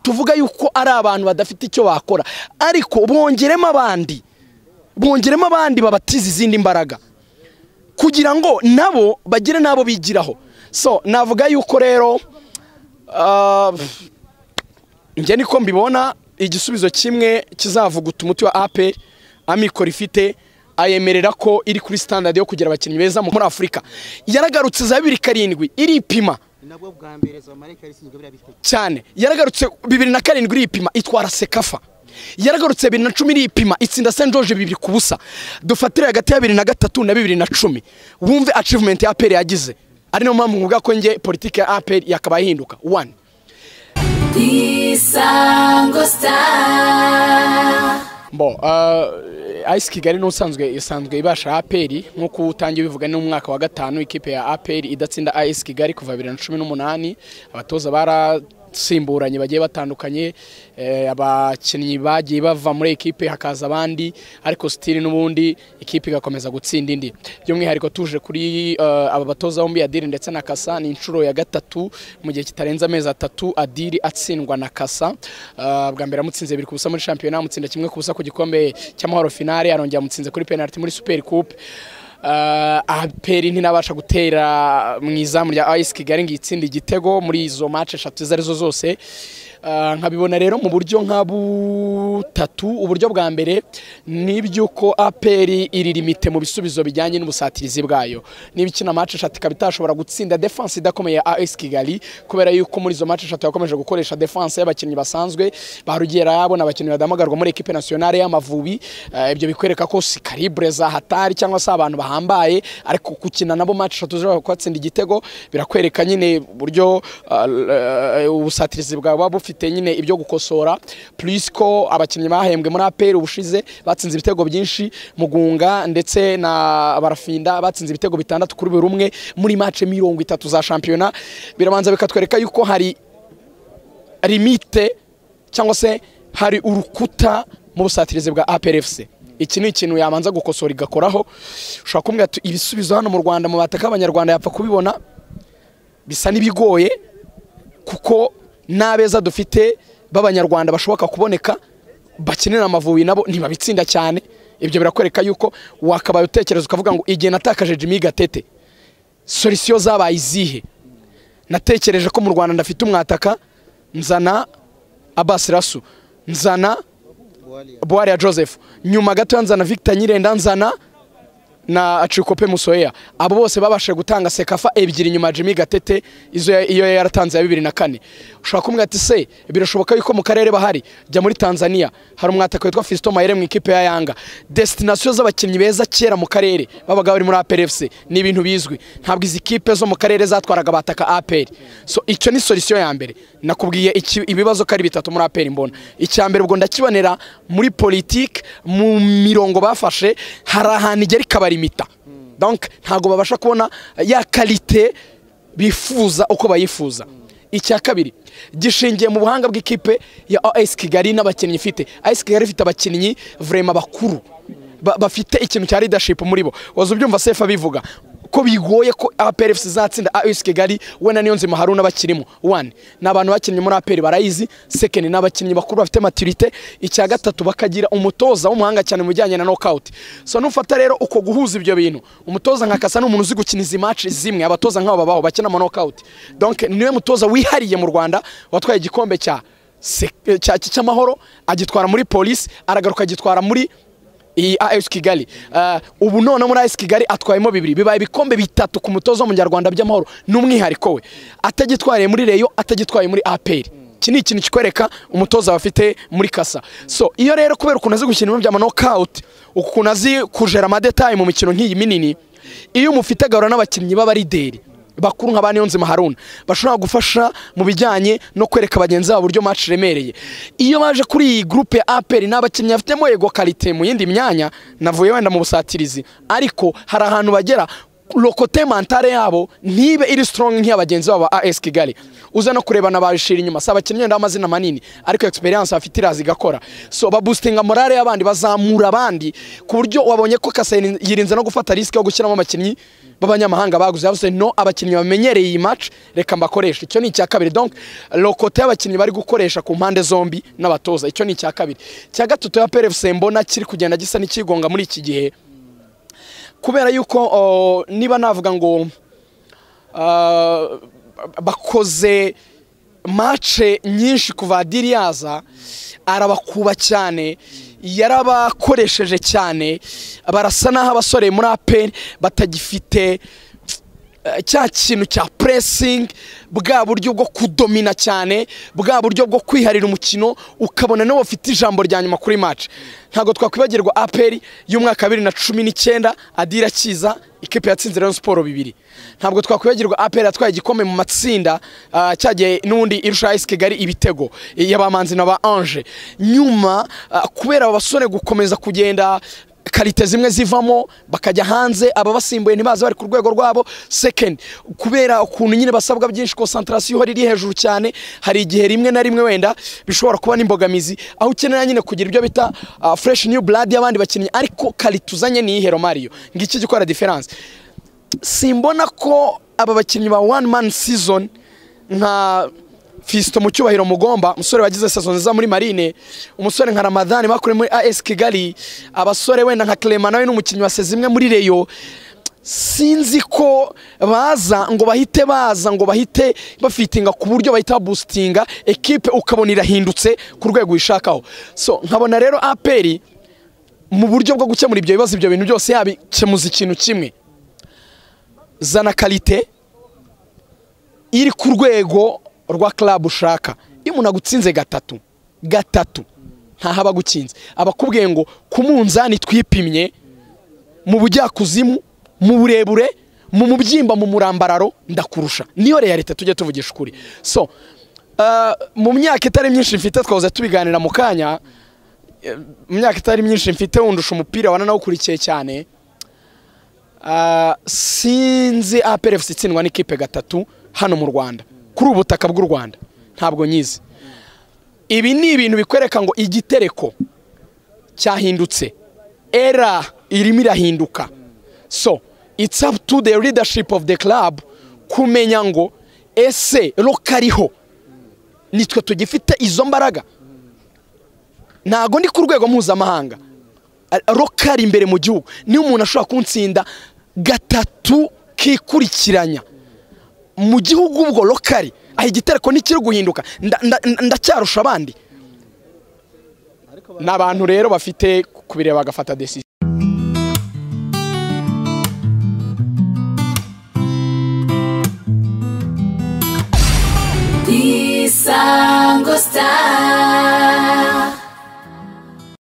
tuvuga yuko ari abantu badafite icyo bakora ariko bongeremo abandi bongeremo abandi babatiza izindi mbaraga kugira ngo nabo bagire n'abo bigiraho so navuga yuko rero njye niko mbibona igisubizo kimwe kizavuguta umuti wa ape amikoro ifite ayemerera ko iri kuri sitandadi yo kugira abakinnyi beza muri afurika yaragarutse za bibiri karindwi iripima nabwo bwa mbere zamarike yari ishinzwe biriya bitego cyane yaragarutse bibiri na karindwi iripima itwara sekafa yaragarutse bibiri na cumi iripima itsinda St George bibiri ku busa dufatire hagati ya bibiri na gatatu na bibiri na cumi wumve achievement ya APR yagize ari niyo mpamvu mvuga ko njye politiki ya APR yakabaye ihinduka one isango star Bon, uh, Ice Kigali n'usanzwe isanzwe ibasha APR nk'uko utangiye bivuga no mu mwaka wa gatanu ikipe ya APR idatsinda Ice Kigali kuva 2018 abatoza barasimburanye bagiye batandukanye eh, abakinnyi bagiye bava muri ikipe hakaza abandi ariko stili n'ubundi ikipe igakomeza gutsinda indi by'umwihariko tuje kuri eh, aba batoza bombi Adiri ndetse na Kasa ni inshuro ya gatatu mu gihe kitarenze amezi atatu Adiri atsindwa na Kasa Ah, bwa mbere amutsinze biri ku busa muri shampiyona amutsinda kimwe ku busa ku gikombe cy'amahoro finale arongera amutsinze kuri penalty muri super coupe Uh, aperi ntinabasha gutera mu izamu rya AS Kigali ngo itsinde igitego muri izo match eshatu izo arizo zose Ah, nkabibona rero mu buryo nka butatu uburyo bwa mbere ni iby'uko aperi iri limite mu bisubizo bijyanye n'ubusatirizi bwayo niba ikina match eshatu ikaba itashobora gutsinda defense idakomeye ya AS Kigali kubera yuko muri izo match eshatu yakomeje gukoresha defense y'abakinnyi basanzwe ba Rugera yabona abakinnyi badamagarwa muri equipe nationale y'Amavubi Eh, ibyo bikwereka ko si calibre za hatari cyangwa se abantu bahambaye ariko gukina nabo match eshatu zishobora kubatsinda igitego birakwereka nyine uburyo ah, eh, ubusatirizi bwawe buba bufite nyine ibyo gukosora plus ko abakinnyi bahembwe muri APR ubushize batsinze ibitego byinshi Mugunga ndetse na Barafinda batsinze ibitego bitandatu kuri buri rumwe muri match mirongo itatu za shampiyona birabanza bikatwereka yuko hari limite cyangwa se hari urukuta mu busatirizi bwa APRFC iki ni ikintu yabanza gukosora igakoraho ushobora kumbwira ati ibisubizo hano mu Rwanda mu bataka abanyarwanda yapfa kubibona bisa n'ibigoye kuko n'abeza dufite b'abanyarwanda bashoboka kuboneka bakenera amavubi nabo ntibabitsinda cyane ibyo birakwereka yuko wakabaye utekereza ukavuga ngo igihe natakaje Jimmy Gatete solisiyo zabaye izihe natekereje ko mu Rwanda ndafite umwataka nzana Abbas Rasu nzana buwariya Boari ya Joseph nyuma gato nzana Victor Nyirenda nzana na Achikope Musoya abo bose babashije gutanga sekafa ebyiri nyuma ya Jimmy Gatete izo ya- iyo yaratanze ya bibiri na kane ushobora kumwe ati se birashoboka yuko mu karere bahari jya muri Tanzania hari umwataka witwa Fiston Mayere mu ikipe ya Yanga destination z'abakinnyi beza kera mu karere babaga bari muri APR FC ni ibintu bizwi ntabwo izi kipe zo mu karere zatwaraga bataka APR so icyo ni solution ya mbere nakubwiye iki- ibibazo ko ari bitatu muri APR mbona icya mbere ubwo ndakibonera muri politique mu mirongo bafashe hari ahantu igera ikabarimita donc ntabwo babasha kubona ya kalite bifuza uko bayifuza icya kabiri gishingiye mu buhanga bw'ikipe ya AS Kigali n'abakinnyi ifite AS Kigali ifite abakinnyi vraiment bakuru ba- bafite ikintu cya leadership muri bo waza ubyumva sefa bivuga ko bigoye ko APR FC izatsinda AS Kigali we na Niyonzima Haruna bakirimo one ni abantu bakinnye muri APR barayizi second ni abakinnyi bakuru bafite maturité icya gatatu bakagira umutoza w'umuhanga cyane mu bijyanye na knockout so nufata rero uko guhuza ibyo bintu umutoza nka Kasa ni umuntu uzi gukina izi match zimwe abatoza nk'abo babaho bakina ama knockout donc niwe mutoza wihariye mu Rwanda watwaye igikombe cya se- eh, cya- cy'amahoro agitwara muri polisi aragaruka agitwara muri iyi AS Kigali Ah, ubu none muri AS Kigali atwayemo bibiri bibaye ibikombe bitatu ku mutozo w'umunyarwanda by'amahoro n'umwihariko we atagitwariye muri Rayon atagitwaye muri APR iki ni ikintu kikwereka umutoza bafite muri kasa so iyo rero kubera ukuntu azi gukina ibintu bya knockout ukuntu azi kujera amadetaye mu mikino nk'iyi minini iyo umufite agahura n'abakinnyi b'abarideri bakuru nka ba Niyonzima Haruna bashobora gufasha mu bijyanye no kwereka bagenzi babo uburyo match iremereye iyo baje kuri iyi groupe ya APR n'abakinnyi bafitemo ego kalite mu yindi myanya navuye wenda mu busatirizi ariko hari ahantu bagera rokote mantare yabo ntibe iri strong nk'iyabagenzi babo ba AS Kigali uza no kurebana babishira inyuma si abakinnyi wenda b'amazina manini ariko experience bafite iraza igakora so baboostinga morale y'abandi bazamura abandi ku buryo wabonye ko Kasayi yirinze no gufata risk yo gushyiramo abakinnyi b'abanyamahanga baguze yavuze no abakinnyi bamenyereye iyi match reka mbakoresha icyo ni icya kabiri donc rokote y'abakinnyi bari gukoresha ku mpande zombi n'abatoza icyo ni icya kabiri icya gatatu ya PRFC mbona kiri kugenda gisa n'ikigonga muri iki gihe kubera yuko o, niba navuga ngo ah, bakoze mace nyinshi kuva diri yaza arabakuba cyane yarabakoresheje cyane barasa n'aho abasore muri aperi batagifite eh, cya kintu cya puresingi bwa buryo bwo kudomina cyane bwa buryo bwo kwiharira umukino ukabona niba ufite ijambo rya nyuma kuri mace ntabwo twakwibagirwa aperi y'umwaka wa bibiri na cumi n'icyenda adira kiza ikipe yatsinze Rayon Sport bibiri ntabwo twakwibagirwa aperi yatwaye igikombe mu matsinda ah, cyagiye n'undi irusha AS Kigali ibitego y'abamanzi na ba Ange nyuma ah, kubera aba basore gukomeza kugenda karite zimwe zivamo bakajya hanze ababasimbuye ntibaze bari ku rwego rwabo second kubera ukuntu nyine basabwa byinshi concentration ihora iri hejuru cyane hari igihe rimwe na rimwe wenda bishobora kuba n'imbogamizi aho ukenera nyine kugira ibyo bita ah, fresh new blood y'abandi bakinnyi ariko karite uzanye ni ihero Mario ngiki gikora difference simbona ko aba bakinnyi ba one man season nka Fiston mu cyubahiro mugomba umusore wagize sezo nziza muri marine umusore nka ramadani bakuriye muri as kigali abasore wenda nka clement nawe n'umukinnyi waseze imwe muri reyo sinzi ko baza ngo bahite baza ngo bahite bafitinga ku buryo bahita babusitinga ekipe ukabona irahindutse ku rwego uyishakaho so nkabona rero aperi mu buryo bwo gukemura ibyo bibazo ibyo bintu byose yabikemuza ikintu kimwe zana karite iri ku rwego rwa club ushaka iyo umuntu agutsinze gatatu gatatu ntaho aba agukinze aba akubwiye ngo ku munzani twipimye mu bujyakuzimu mu burebure mu mubyimba mu murambararo ndakurusha niyo leta tujya tuvugisha ukuri so ah, mu myaka itari myinshi mfite twahoze tubiganira mu kanya eh, mu myaka itari myinshi mfite wundusha umupira wananawukurikiye cyane Ah, sinzi APRFC itsindwa n'ikipe gatatu hano mu Rwanda kuri ubu butaka bw'u Rwanda ntabwo nyizi ibi ni ibintu bikwereka ngo igitereko cyahindutse era irimo irahinduka so it's up to the leadership of the club kumenya ngo ese rokariho nitwe tugifite izo mbaraga ntago ndi ku rwego mpuzamahanga rokari imbere mu gihugu niyo umuntu ashobora kuntsinda gatatu kikurikiranya mu gihugu ubwo rokari aha igitereko ntikiri guhinduka nda- nda- nda- ndacyarusha abandi ni abantu rero bafite kubireba bagafata desisiyo Isango Star